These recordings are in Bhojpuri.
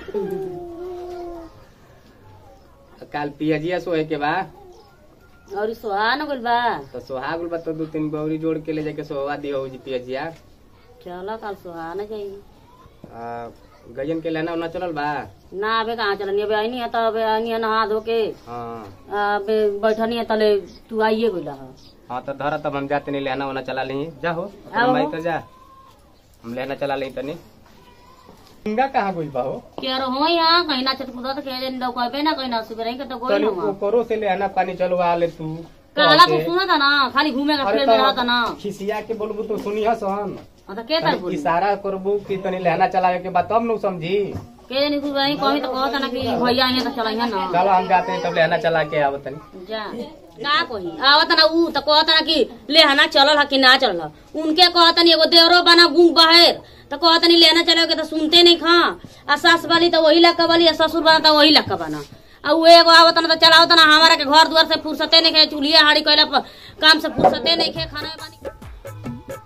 काल पियजिया सोए के बा और सोहा न गइल बा तो सोहाग बा तो दू तीन बौरी जोड़ के ले जाके सोहवा दियो जी पियजिया चलो कल सोहा न जाई आ, गजन के लेना उना चलल बा ना अबे कहाँ चलनी अबे आईनी है तो अबे आईनी है नहा धो के हाँ अबे बैठनी है तले तू आइए गइला है हाँ तो धरा तब हम जाते नहीं लेना उना चला ली जा हो आओ। भाई तो जा हम लेना चला ली तनी सिंगा कहाँ गइल बा हो के रहो यहाँ कहीं ना चट कूदा तो के जन दो कहबे ना कहीं ना सुबह के तो गोई चल ना ओकरो से लेना पानी चलवा ले तू कहला से। तू सुना था ना खाली घूमे का अरे फिर में रहता ना तो खिसिया के बोलबू तो सुनी हस हम हाँ तो के तर बोली इशारा करबू कि तनी लहना चलावे के बाद तब न समझी के जन तू वही कहीं तो कहता ना कि भैया यहाँ तो चला ना चलो हम जाते हैं तब लहना चला के आवत तनी जा का कही आवत ना ऊ तो कहता ना कि ले हना चलल है कि ना चलल है। उनके कहता नहीं एगो देवरो बना गुंग बहेर तो कहता नहीं लेना चलोगे तो सुनते नहीं खा आ सास वाली तो वही लक्का वाली आ ससुर बना तो वही लक्का बना आ उ एगो आवत ना तो चलावत ना हमारा के घर द्वार से फुर्सते नहीं खे चूल्हे हाड़ी कैला पर काम से फुर्सते नहीं खे खाना पानी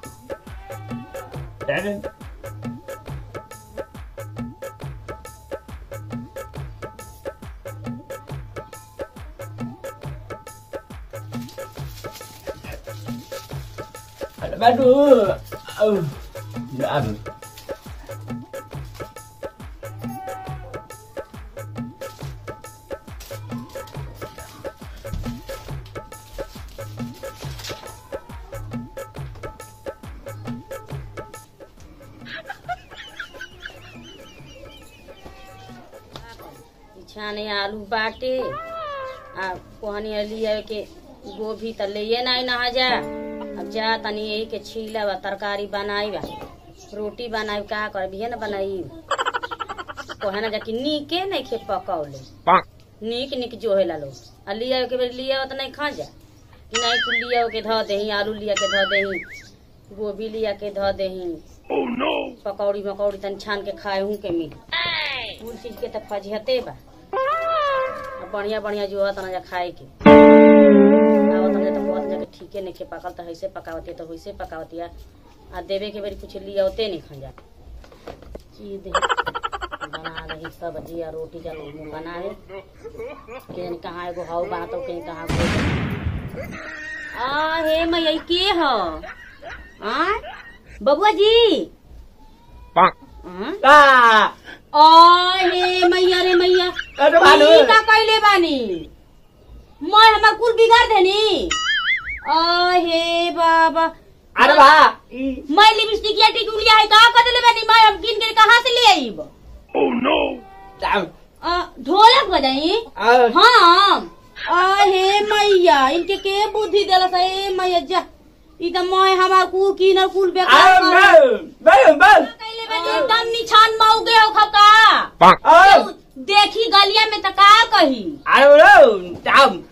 Aduh. Aduh. Aduh. छाने आलू बाटे आ कोहनी लिया के गोभी त ले नहीं नहा जा अब जा तनी यही के छीला बा तरकारी बनाई बा रोटी बनाई का कर भी न बनाई कोहे ना जाके नीके नहीं खे पकौले नीक नीक जो है लो आ लिया के बेर लिया तो नहीं खा जा कि नहीं तू लिया के धो देही आलू लिया के धो देही गोभी लिया के धो देही पकौड़ी मकौड़ी तनी छान के खाए हूँ के मिल कुल चीज के तो फजहते बा आ बढ़िया बढ़िया जो है तना जा खाए के आवत ना तो बहुत जाके ठीके नहीं खे पकल तो ऐसे पकावती तो वैसे पकावती आ देवे के बेरी कुछ लिया होते नहीं खा जा चीज दे बना रही सब्जी और रोटी जल बनाए केन कहाँ एगो हाउ बा तो केन कहाँ को आ हे मैया ई के ह आ बबुआ जी हाँ? Ah. आ हे मैया रे मैया अरे भानु। ई का कैले बानी मैं हमर कुल बिगाड़ देनी आ हे बाबा Ada ba? मैं लिपस्टिक या टिकुलिया है का कर देले बानी मैं हम किन के कहां से ले आईब Down. आ, ढोलक बजाई Ah. हाँ आ हे मैया इनके के बुद्धि देला से ए मैया जा ई त मैं हमार कुल किनर कुल बेकार Ah, कर no. Bam, bam. कैले बानी एकदम निछान मौगे हो खका Ah. देखी गलिया में त का कही I don't know. Down.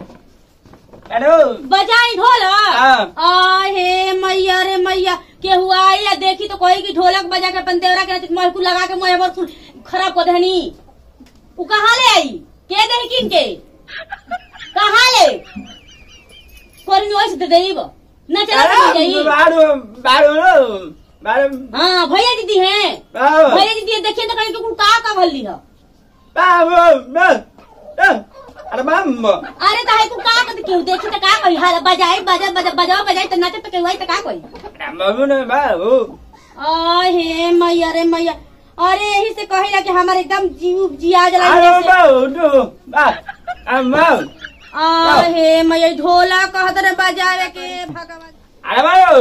Aduh. बजाई ढोलक हाँ। आ हे मैया रे मैया के हुआ आई या देखी तो कही कि ढोलक बजा के अपन देवरा के महकू लगा के मोह बर कुल खराब कर देहनी उ कहाँ ले आई के दे किन के कहाँ ले कोरी में वैसे दे देब न चला के जाई Baru, baru lu. Baru. हाँ भैया दीदी हैं Baru. भैया दीदी देखिए तो कहीं के कुल का का भल्ली है Baru. Baru. Ada mambo. अरे तो है कुल का का क्यों देखी तो का कही हाल बजाई बजा बजा बजाओ बजाई तो नचे तो केहू आई तो का कही Ada mambo na baru. आ हे मैया रे मैया अरे यही से कहिला कि हमारे एकदम जीव जिया जला Ada baru tu. Ba. Amam. आ हे मैया ढोला कहत रे बजावे के भगवान Ada baru.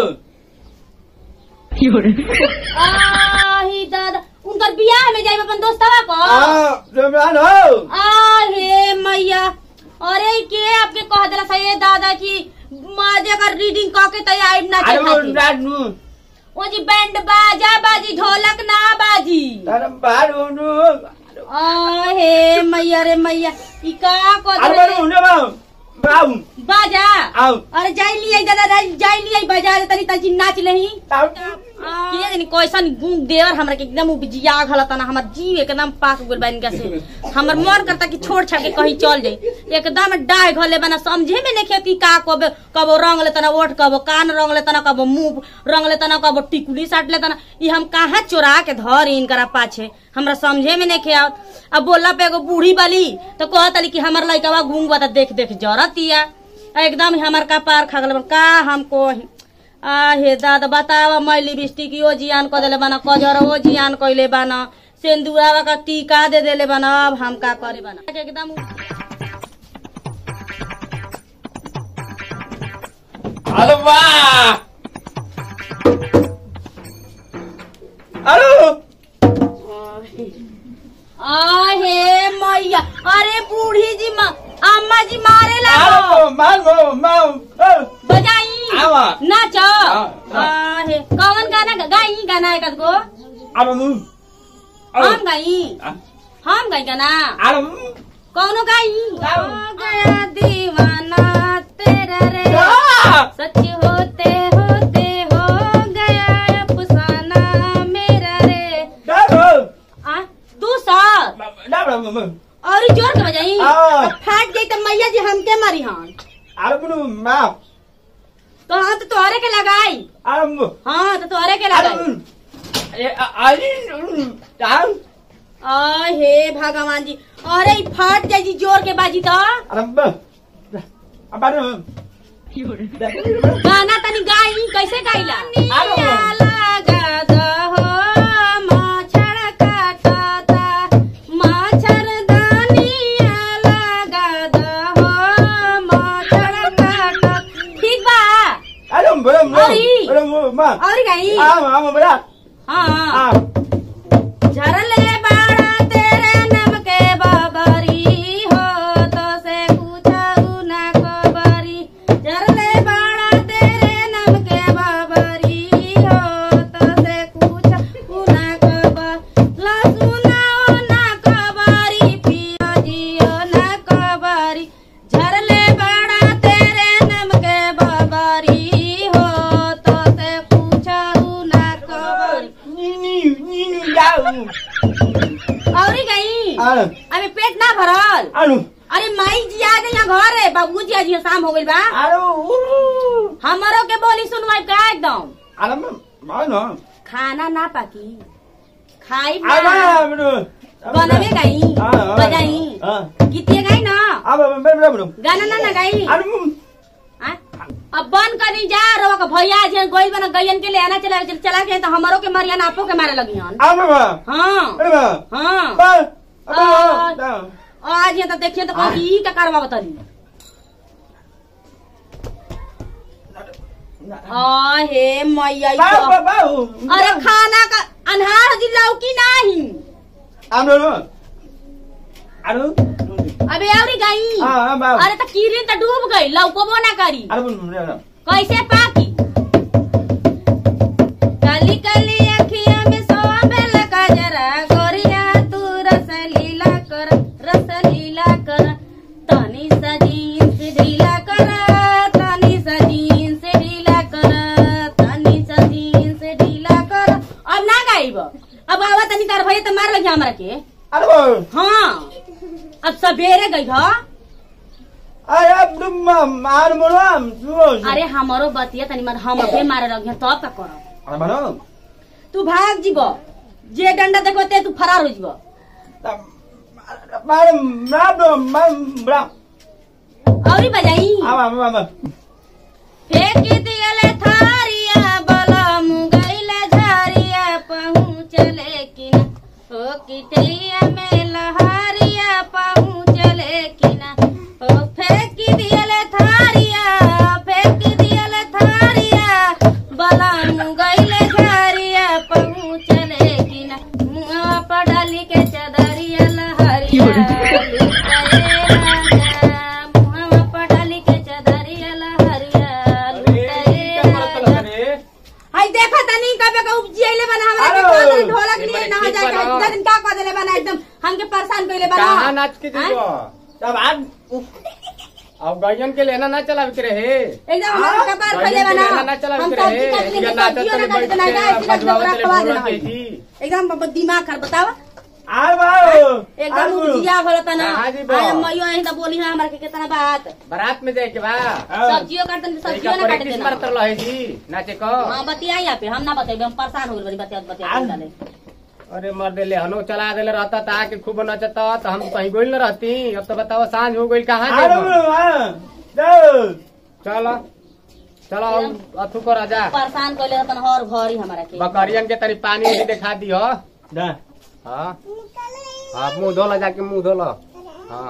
आ ही दादा उनकर बियाह में जाई अपन दोस्तवा को Ah, baru. आ हे मैया अरे के आपके कह देला सही है दादा की मजे कर रीडिंग क के तैयार नाचे Ada खातिर baru. ओ जी बैंड बाजा बाजी ढोलक ना बाजी Ada baru tu. आ हे मैया रे मैया ई का कह Ada देले baru na baru. Baru. बाजा Au. अरे जाई लिया दादा जाई लिया बाजार तनी तनी नाच लही Tahu. कि जानी कैसन गुण देवर हमरा के एकदम उपजिया घलता ना हमर जीव एकदम पाक गेल बन के से हमर मन करता कि छोड़ छाड़ के कहीं चल जाई एकदम डाय घले बना समझे में नहीं खेती का कब कब रंग लेता ना ओठ कब कान रंग लेता ना कब मुंह रंग लेता ना कब टिकुली साट लेता ना ई हम कहाँ चोरा के धर इनकरा पाछे हमरा समझे में नहीं खे आवत अब बोला पे एगो बूढ़ी बाली तो कहतली कि हमर लइकवा घूंग बता देख देख जरतिया एकदम ही हमर कपार खा गल का हमको आ हे दादा बतावा मैं लिपस्टिक यो जियान क देले बाना कजर वो जियान कइले बाना सेंदुरावा का टीका दे देले बाना अब हम का करे बाना एकदम अरे वाह अरे आ हे मैया अरे बूढ़ी जी माँ अम्मा जी मारे अरे लागो मारो मारो बजाई आवा। नाच हाँ, हाँ। आ हे कौन गाना गाई गाना है कसको अरे मु हम गाई हम गाई गाना अरे कौनो गाई गाओ। हो गया दीवाना तेरा रे आ सच होते होते हो गया अफसाना मेरा रे डाबो आ तू सर डाबो मु और ई जोर के बजाई हाँ। फाट गई तो मैया जी हमके मारी हन अरे मुनु मा तो हाँ तो तोहरे के लगाई अरे मु हाँ तो तोहरे के अरे लगाई अरे अरे डाल आ हे भगवान जी अरे ई फाट जाई जी जोर के बाजी तो अरे ब अरे गाना तनी गाई कैसे गाइला आरो। लगा दहो मच्छर काटता मच्छरदानिया लगा दहो मच्छर काटता ठीक बा अरे बड़ा मु अरे। अरे मु मा और गाई आ आ बड़ा हाँ आ झरले बाड़ा तेरे नम के बबरी हो तो से पूछऊ ना खबरी झरले बाड़ा तेरे नम के बबरी हो तो से पूछऊ ना खबर लसुनाओ ना खबरी पियो जियो ना खबरी झरले बाड़ा तेरे नम के बबरी हो तो से पूछऊ ना खबरी नी नी नी जाऊ औरी गई अरे अबे पेट ना भरल अनु अरे माई जी आ गई यहाँ घर है बाबू जी आज यहाँ शाम हो गई बा अरे हमारो के बोली सुनवाई का एकदम अरे मा न खाना ना पाकी खाई अरे ना बड़ो बनवे गई हाँ, बजाई हाँ। गीतिए गई ना अब बड़ो बड़ो गाना ना ना गई अरे मु आ? अब बंद करी जा रो के भैया जी गोइल बना गयन के ले आना चला चला के तो हमारो के मारिया ना आपो के मारे लगी हन अरे बा हाँ अरे बा हाँ बा आ। अरे आज यहाँ तो देखिए तो कहीं ई का कारवा बताली आ हे मैया ई बा तो- बा बा अरे खाना का अनहार जी लौकी नाही अरे नो अरे अबे औरी गई हाँ बा अरे तो कीरिन तो डूब गई लौकबो ना करी अरे बोल कैसे पाकी काली काली अखिया में सोबेल गजरा गोरिया तू रसलीला कर रसलीला कर तनी सजीन से ढीला कर तनी सजीन से ढीला कर तनी सजीन से ढीला कर अब ना गाइब अब आवा तनी तार भैया तो मार लगी हमरा के अरे बोल हाँ अब सवेरे गई ह अरे अब तुम मार मोरो तू अरे हमारो बतिया तनी मार हम अपने मारे लगी तब का करब अरे बनो तू भाग जीब जे डंडा देखबे ते तू फरार हो जीब मार मार दो मार बड़ा औरी बजाई आवा आवा फेंक दियले थारिया बलम गइले झारिया पहुँचले किना हो किटैया में लहारिया पहुँचले किना हो फेंक दियले थारिया फेंक दियले थारिया बलम गइले झारिया पहुँचले किना मुँह पर डाली के चदरिया लहरिया लुटाए राजा मुँह पर डाली के चदरिया लहरिया लुटाए राजा हाय देखा तनी कबे का उपजियले बना हमरा के अरे, कौन ढोलक एक लिए बार ना ठीक जाए बनाओ। इतना दिन का कर देले बना एकदम हमके परेशान कइले बना कहाँ नाच के हाँ? दीबो तब आज अब गैयन के लेना ना चलावे के रहे एकदम हमारा कपार फैले गैयन के बना लेना ना चलावे हम के सब्जी रहे काट लेंगे इनका नाटक सब्जियों तले ना बैठ काट देना है के सीधा सीधा बजवावे खवा तले देना बोलत है थी एकदम बाबा दिमाग खर बतावा आए बाबू एकदम उजिया भरत ना हाँ जी, बा। आय मइयो यही त बोली है हमरा के कितना बात बारात में जाए के बा सब्जियों काट देना सब्जियों ना काट किस देना मारत रहे जी नाचे को हां बतियाई आप हम ना बताइबे हम परेशान हो गइल बतिया बतिया आ- डाले अरे मर देले हनो चला देले रहता था कि खूब नचता तो हम कहीं गोइल न रहती अब तो बताओ सांझ हो गई कहाँ आए जेबो? बाबू हाँ जाओ चलो चलो अब अथु को राजा परेशान कइले तन हर घरी हमरा के बकरियन के तरी पानी भी दिखा दियो दा हाँ हाँ मुंह धोला जाके मुंह धोला हाँ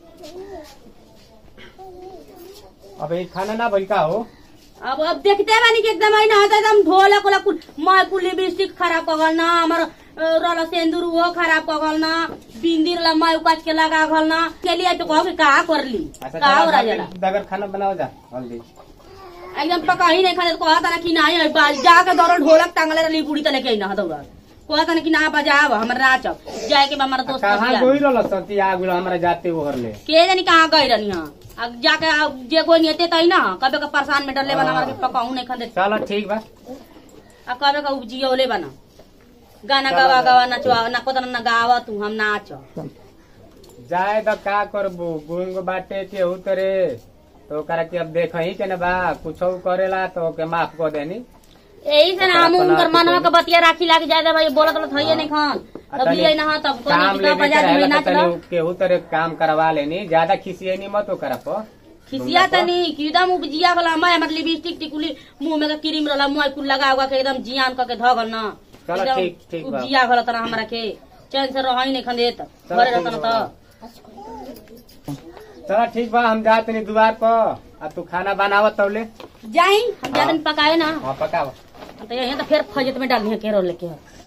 अब ये खाना ना भई का हो अब अब देखते बानी कि एकदम आइन हत एकदम ढोलक ओलक कुल मैं कुल लिपस्टिक खराब कर गल ना हमर अ, रल सिंदूर वो खराब कर गल ना बिंदी रला मैं उकाच के लगा गल ना के लिए तो कहो कि का कर ली अच्छा का हो चलो, राजला दगर खाना बनाओ जा जल्दी एकदम पका ही नहीं खाने कहता ना कि ना है बाल जाके दौड़ ढोलक टांगले रली बुढ़ी तले के ना दौड़ कहता ना कि ना बजाव हमर नाचब जाए के बा हमारा दोस्त कहाँ बियाह। गोई रहल सती आग हमरा जाते ओहर ले के जानी कहाँ गई रहनी हाँ अब जाके अब जे कोई नेते तई ना कबे का परेशान में डरले बना हमारा के पकाऊ नहीं खंदे चलो ठीक बा आ कबे का उपजियोले बना गाना गावा गावा नचवा ना को ना गावा तू हम नाच जाए तो का करबू गुंग बाटे के उतरे तो ओकरा के अब देख ही के न बा कुछ करेला तो ओके माफ कर देनी यही से ना हम ओकरा उनकर अपना मनवा के बतिया राखी लाके जाए दे भाई बोलत बोलत हइए नहीं खान आ तब तनी लिए ना तब कोई काम किताब लेने बजा के के रहेला नाच तो लो तनी केहू तरे काम करवा लेनी ज्यादा खिसिए नहीं मत ओकरा पर खिसिया तनी कि एकदम उपजिया गला मैं हमर लिपस्टिक टिकुली मुंह में के क्रीम रहला मुंह कुल लगा हुआ के एकदम जियान क के धगल ना चलो, एकदम ठीक- ठीक बा। उपजिया गला तना हमरा के चैन से रह ही नहीं खंदेत चलो, घरे ठीक रहता बा। तो चलो ठीक बा हम जाते नहीं दुआर पर अब तू खाना बनावत तौले जाई हम ज्यादा पकाए ना हाँ पकावा तो यही तो फिर फजत में डाली है केरो लेके